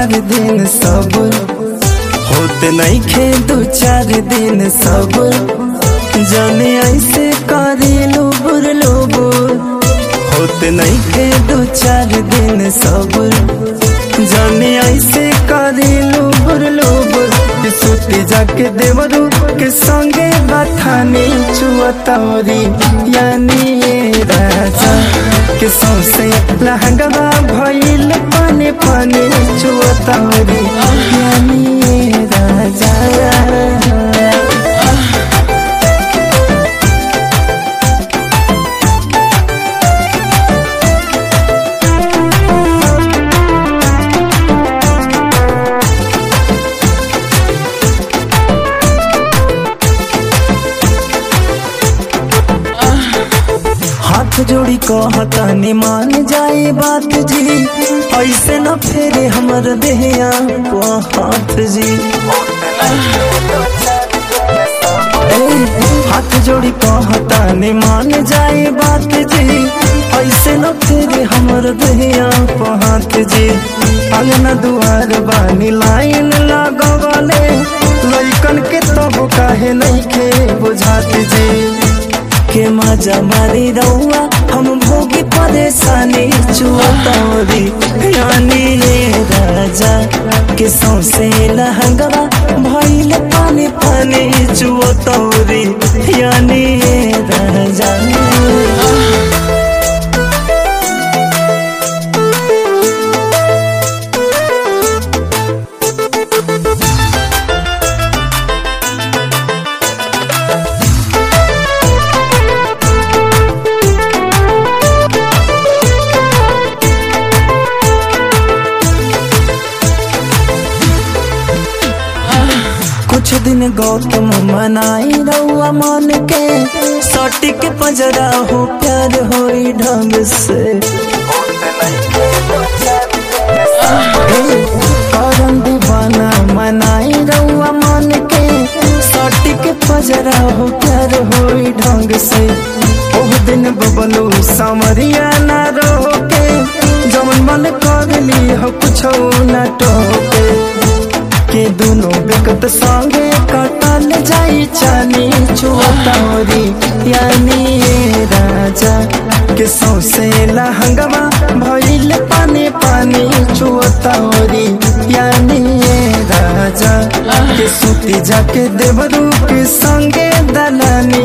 चार दिन सब होते नहीं खे दो चार दिन सब जाने ऐसे करी लुबुर लुबुर होते नहीं खे दो चार दिन सब जाने ऐसे करी लुबुर लुबुर सुती जाके देवरू के संगे बथानी चुअतौरी यानी ये राजा के सौसे लहंगवा भइल पानी पानी चुअतौरी यानी ये राजा हाथ जोड़ी कहतानी मान जाए बात जी ऐसे न फेरे हमर देहिया को हाथ जी ए, हाथ जोड़ी कहतानी मान जाए बात जी ऐसे न फेरे हमर देहिया को हाथ जी अंगना दुआर बानी लाइन लगवले लइकन के तब काहे नहीं खे बुझात जी के मजा मारी रउआ हम भोगी परेशानी चुअतौरी यानी ये राजा के सौसे लहंगवा भइल पानी पानी चुअतौरी यानी ये राजा कुछ दिन गौतम मनाई रउआ मन के सटी के पजरा हो प्यार होई ढंग से करम दीवाना मनाई रउआ मन के सटी के पजरा हो प्यार होई ढंग से ओह दिन बबलू सामरिया ना रोके जमन मन कर ली हो कुछ ना टोके के दोनों बेकत संगे कटल जाई चानी चुअतौरी यानी ये राजा के सौसे लहंगवा भइल पानी पानी चुअतौरी यानी ये राजा के सूती जाके देवरू के संगे दलानी